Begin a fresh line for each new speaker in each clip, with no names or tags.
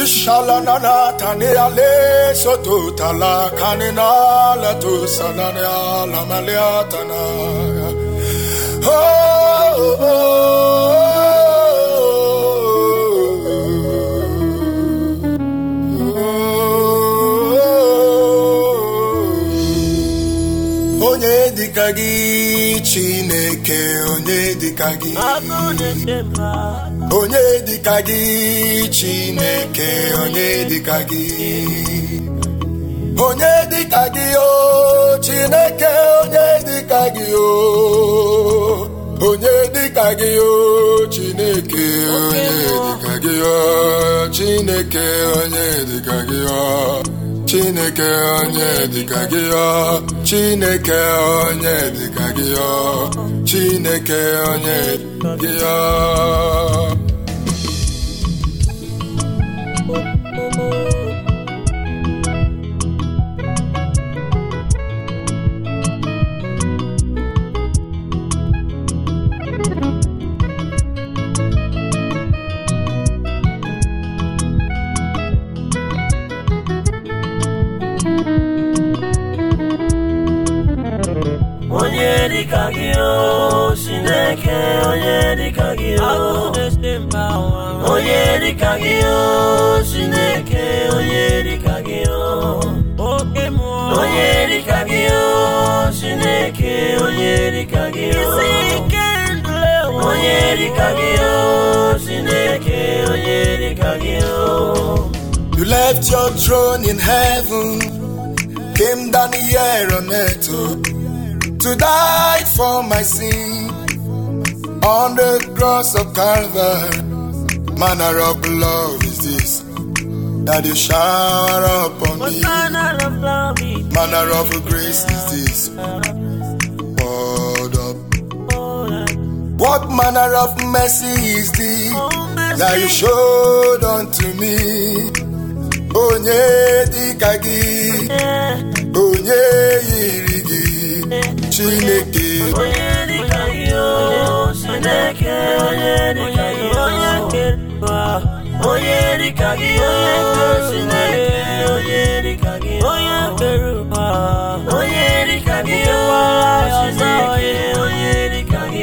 Ishalanana tani ale soto tala kanina la tu sanani ala maliatana. Oh, oh, oh. Onye dịka gị Chineke onye dịka gị
Agụ na-eche mba
onye dịka gị chineke onye dịka gị onye dịka gị o chineke onye dịka gị o onye dịka gị o chineke onye dịka gị o chineke onye dịka gị o chineke onye dịka gị o chineke onye dịka gị o chineke onye dịka gị o
onye dịka gị o Chineke onye dịka gị o Agụ na-eche mba ụwa onye dịka gị o Chineke onye dịka gị o oke mmụọ onye dịka gị o Chineke onye dịka gị o isi ike ndụle onye dịka gị o Chineke onye dịka gị o
You left your throne in heaven, came down here on earth to, to die for my sin. On the cross of Calvary, manner of love is this that you shower upon
What
me.
manner of love is
Manner of grace is this poured up. What manner of mercy is this
Oh, mercy.
that you showed unto me? Onye dịka gị
Yeah.
onye yiri gị chineke
onye dịka gị o Chineke onye dịka gị onye kere ụwa onye dịka gị o Chineke onye dịka gị onye kere ụwa onye dịka gị o Chineke onye dịka gị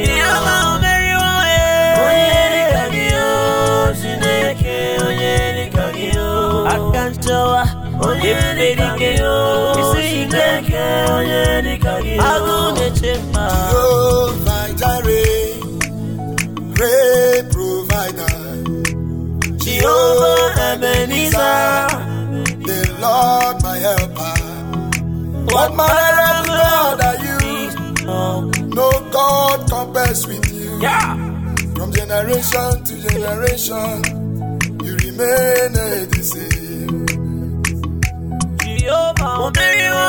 onye dịka gị o Chineke onye dịka gị o aka nchọwa onye dịka gị o Chineke onye dịka gị o agụ na-eche mma
Jehovah Jireh, great provider
Jehovah Ebenezer
the Lord my helper what manner of God are you no God compares with you
Yeah.
from generation to generation you remain the same
Jehovah Omeriwo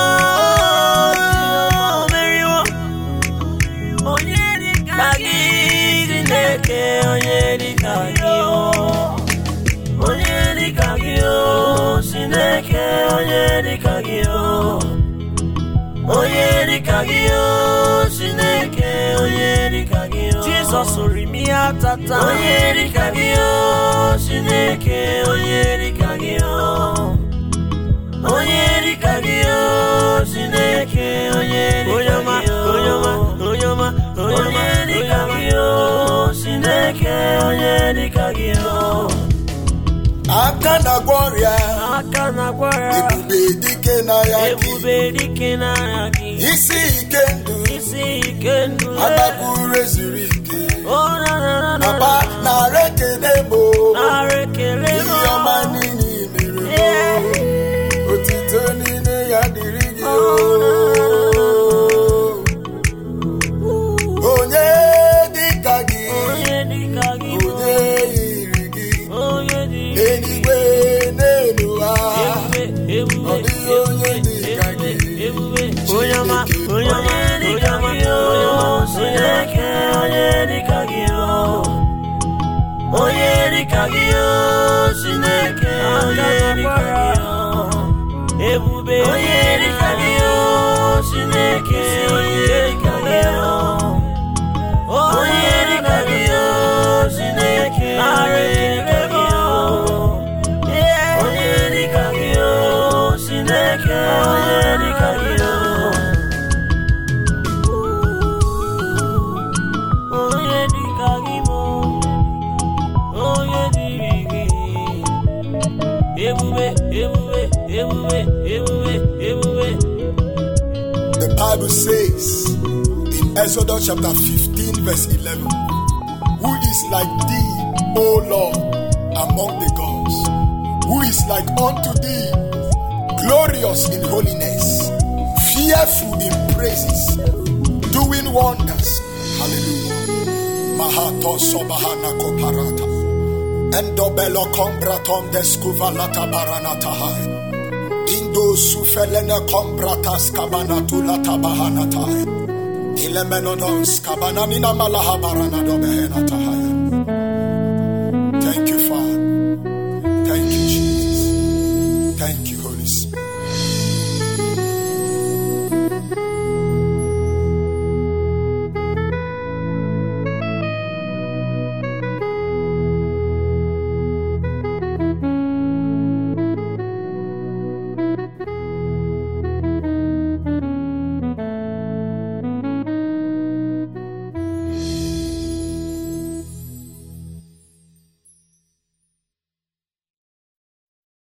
Omeriwo Onye dịka gị Chineke onye dịka gị o Onye dịka gị o Chineke onye dịka gị o Onye dịka gị o Chineke onye dịka gị o Jizọs rimi ya tata Onye dịka gị o Chineke onye dịka gị o onye dịka gị o Chineke onye dịka gị o onye ọma onye dịka gị o Chineke onye dịka gị o
aka na-agwọ ọrịa
aka na-akwara
ebube dike n'agha gị
ebube dike n'agha gị
isi ike ndụ
isi ike ndụ
agbapụrụ ezuru ike
o na na na na
Papa nara ekele bụ
nara ekele
ihe ọma niile i mere m. otito niile ya dịrị gị o. onye dịka gị
onye dịka gị
onye yiri gị
onye dịka
eluigwe n'elu ha
ebube
ọ dịghị onye dịka gị
ebube onye ọma onye ọma dịka gị o Chineke onye dịka gị o onye dịka gị o Chineke onye dịka gị o ebube onye dịka gị o Chineke onye dịka gị o onye dịka gị o Chineke onye dịka gị o ebube ebube ebube ebube ebube
The Bible says in Exodus chapter 15, verse 11, Who is like thee, O Lord, among the gods? Who is like unto thee, glorious in holiness, fearful in praises, doing wonders? Hallelujah. Mahato sobahana koparata. Endobelo combratom descuvalata baranatahai. Indo sufelene combratas cabanatu latabahanatahai. Ilemenonos cabananina malahabarana dobehenatahai.